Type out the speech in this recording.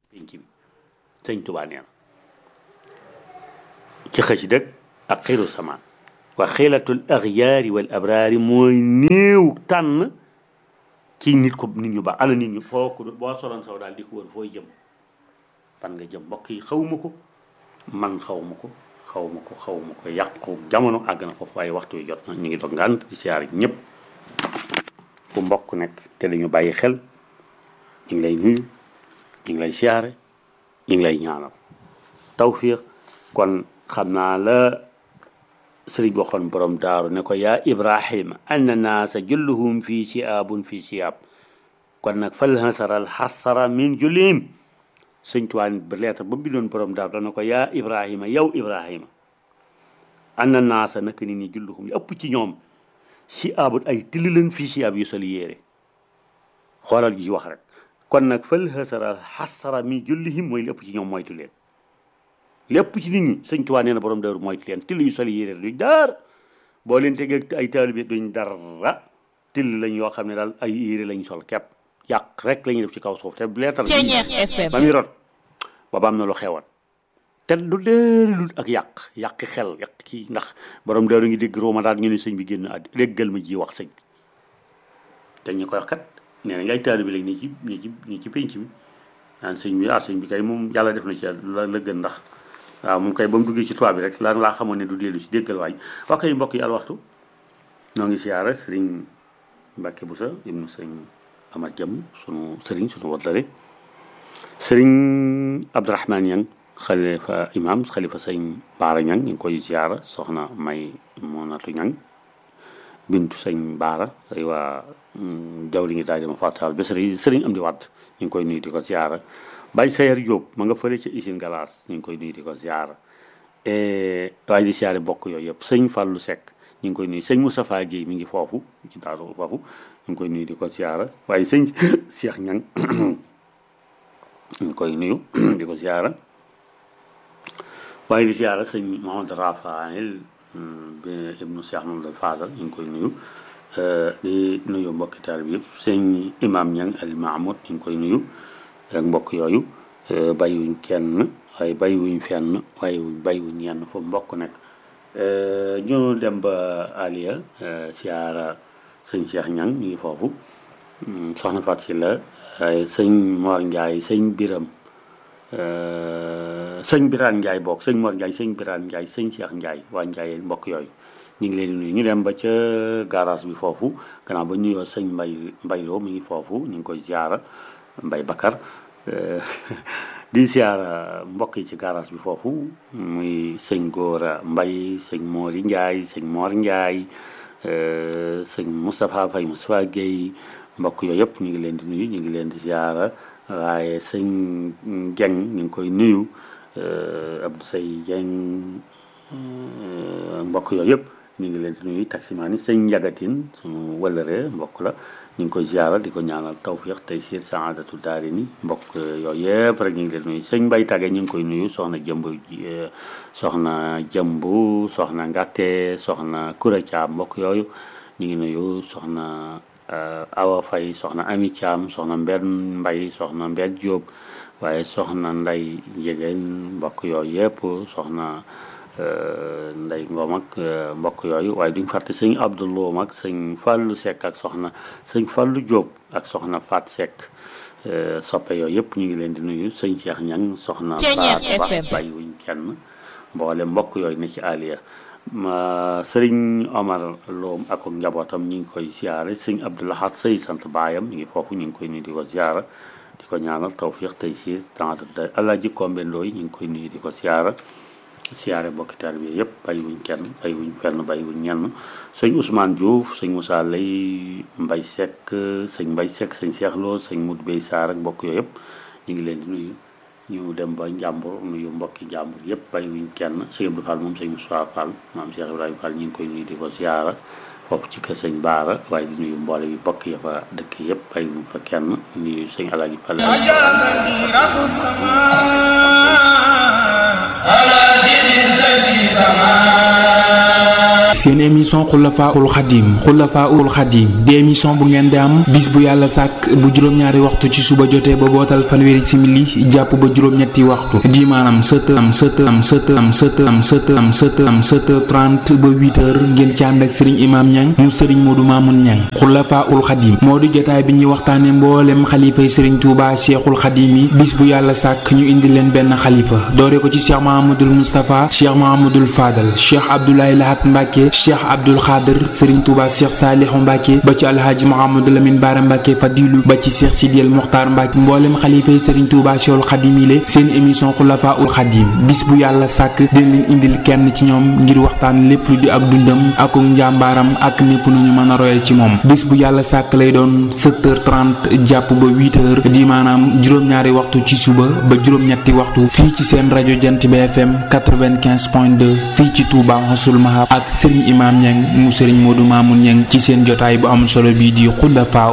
penc bi sëñ Tuubaa nee na ci xëcc dëgg ak xiru samaan wa xilatul axyaari wal abraari mooy néew tànn ci nit ko nit ñu baax ana nit ñu foo ko boo soloon saw daal di ko wër fooy jëm fan nga jëm mbokk yi xawma ko man xawma ko xawma ko xawma ko yàqu jamono àgg na foofu waaye waxtu wi jot na ñu ngi doog ngànt di siyaar ñëpp fu mbokk nekk te dañu bàyyi xel ñu ngi lay nuyu ñu ngi lay siyaare ñu ngi lay ñaanal tawfiq kon xam naa la sëriñ waxoon borom daaru ne ko yaa ibrahima anna naasa julluhum fii siyaabun fii siyaab kon nag fal hasaral xasara min jullihim sëñ tuwaan ba lettre ba bindoon borom daaru dana ko yaa ibrahima yow ibrahima anna naasa naka nit ñi julluhum li ëpp ci ñoom siyaabun ay tilli leen fii siyaab yu soli yéere xoolal ji wax rek kon nag fal hasaral xasara min jullihim mooy li ëpp ci ñoom moytu leen lépp ci nit ñi sëñ Tuubaa nee na borom daaru mooy leen till yu soli yére duñ dara boo leen tegee ay taalibe duñ dara till lañ yoo xam ne daal ay yére lañ sol kepp yàq rek la ñuy def ci kaw suuf te leetar ba muy rot booba am na lu xewoon te du déeri lu ak yàq yàqi xel yàq kii ndax borom daaru ngi dégg rooma daal ñu ne sëñ bi génn àddi déggal ma ji wax sëñ bi te ñi koy wax kat nee nañ ay taalibe lañ ni ci ni ci ni ci pénc bi naan sëñ bi ah sëñ bi kay moom yàlla def na ci la la gën ndax waaw moom kay ba mu duggee ci tubaab bi rek lan laa xamoon ne du dellu si déggal waay wax kay mbokk yi al waxtu noo ngi siyaara sëriñ Mbàkke Busa ibnu sëriñ Amat Jam sunu sëriñ sunu waddare sëriñ Abdourahman Ñang xalifa imam xalifa sëriñ Baara Ñang ñu ngi koy siyaara soxna May Monatu Ñang bintu sëriñ Baara ay waa jawri ngi daal dama fàttal ba sëriñ sëriñ am di watt ñu ngi koy nuyu di ko siyaara Baye Sayer Diop ma nga fële ca usine Galaas ñu ngi koy nuyu di ko ziara waaye di siyaare bokk yooyu yëpp sëñ Fallou Seck ñu ngi koy nuyu sëñ Moustapha Guèye mi ngi foofu ci daaru foofu ñu ngi koy nuyu di ko ziara waaye sëñ Cheikh Ñang ñu ngi koy nuyu di ko ziara waaye di ziara sëñ Mohamed Rafael bi ibnu Cheikh Mamadou Fadal ñu ngi koy nuyu di nuyu mbokki taal bi yëpp sëñ Imam Ñang al Mahmoud ñu ngi koy nuyu ak mbokk yooyu bàyyiwuñ kenn waaye bàyyiwuñ fenn waaye bàyyiwuñ yenn foofu mbokk nekk ñu dem ba Aliya siyaara sëñ Cheikh Ñang ñu ngi foofu soxna Fat si la waaye sëñ Mor Ndiaye sëñ Biram sëñ Biraan Ndiaye bokk sëñ Mor Ndiaye sëñ Biraan Ndiaye sëñ Cheikh Ndiaye waa Ndiaye mbokk yooyu ñu ngi leen di nuyu ñu dem ba ca garage bi foofu gannaaw ba nuyoo sëñ Mbay Mbayloo mi ngi foofu ñu ngi koy ziara Mbay Bakar di ziara mbokk yi ci garage bi foofu muy sëñ Góora Mbay sëñ Moori Ndiaye sëñ Mor Ndiaye sëñ Moustapha Faye Moustapha Guèye mbokk yooyu yëpp ñu ngi leen di nuyu ñu ngi leen di ziara waaye sëñ Dieng ñu ngi koy nuyu Abdou Sey Dieng mbokk yooyu yëpp ñu ngi leen di nuyu taximaan yi sëñ Njagatin suñu wëlëree mbokk la ñu ngi koy ziara di ko ñaanal tawfiq tey siir saadatu daari ni mbokk yooyu yëpp rek ñu ngi leen nuyu sëñ Mbay Tage ñu ngi koy nuyu soxna jëmb soxna jëmbu soxna Ngatte soxna Kura Caam mbokk yooyu ñu ngi nuyu soxna Awa Fay soxna Ami Caam soxna Mbenn Mbay soxna Mbenn Jóob waaye soxna Nday Njegeen mbokk yooyu yëpp soxna nday ngoom ak mbokk yooyu waaye duñ fàtte sëñ Abdouloom ak sëñ Fallou Seck ak soxna sëñ Fallou Diop ak soxna Fat Seck soppe yooyu yëpp ñu ngi leen di nuyu sëñ Cheikh Ñang soxna Faat Ba bàyyiwuñ kenn mboole mbokk yooyu ne ci Aliya ma sëriñ Omar Loom ak njabootam ñu ngi koy ziare sëñ Abdoulahat sëy sant baayam ñu ngi foofu ñu ngi koy nuyu di ko ziara di ko ñaanal tawfiq tey siir temps de Alaaji Kombe Ndooy ñu ngi koy nuyu di ko ziara siyaare mbokki taalibe bi yëpp bàyyiwuñ kenn bàyyiwuñ fenn bàyyiwuñ ñenn sëñ Ousmane Diouf sëñ Moussa Lay Mbay Seck sëñ Mbay Seck sëñ Cheikh Lo sëñ Mout Bey Sarr ak mbokk yooyu yëpp ñu ngi leen di nuyu ñu dem ba njàmbur nuyu mbokki njàmbur yëpp bàyyiwuñ kenn sëñ Abdou Fall moom sëñ Moussa Fall maam Cheikh Ibrahima Fall ñu ngi koy nuyu di ko siyaara foofu ci kër sëñ Baara waaye di nuyu mboole bi bokk ya fa dëkk yëpp bàyyiwuñ fa kenn nuyu sëñ Alaaji Fall seen émission xulafaul xadim xulafaul xadim di émission bu ngeen di am bis bu yàlla sàkk bu juróom-ñaari waxtu ci suba jotee ba bootal fanweeri simili jàpp ba juróom-ñetti waxtu di maanaam sept am sept am sept am sept am sept am sept am sept heures trente ba huit heures ngeen ci ànd ak sëriñ imam ñang mu sëriñ moodu maamun ñang xulafaul xadim moo di jotaay bi ñuy waxtaane mboolem xalifay sëriñ tuuba cheikhul xadim yi bis bu yàlla sàkk ñu indi leen benn xalifa doore ko ci cheikh mahamadul moustapha cheikh mahamadul fadal cheikh abdoulaye lahat mbàkke cheikh abdul xaadir sëriñ tuuba cheikh saalihu mbàkke ba ci alhaaji mahamadou lamin baara mbàkke fadilu ba ci cheikh sidiyal muxtaar mbàkke mboolem xalifa yi sëriñ tuuba cheikhul xadim yi le seen émission xulafa ul xadim bis bu yàlla sàkk dina leen indil kenn ci ñoom ngir waxtaan lépp lu di ak dundam ak njàmbaaram ak népp nu ñu mën a royal ci moom bis bu yàlla sàkk lay doon 7h30 jàpp ba 8h di maanaam juróom-ñaari waxtu ci suba ba juróom-ñetti waxtu fii ci seen rajo jant bi FM 95.2 fii ci Touba Xasul Mahab ak Serigne Imam Niang mu Serigne Modou Mamoun Niang ci seen jotaay bu am solo bii di Xulafa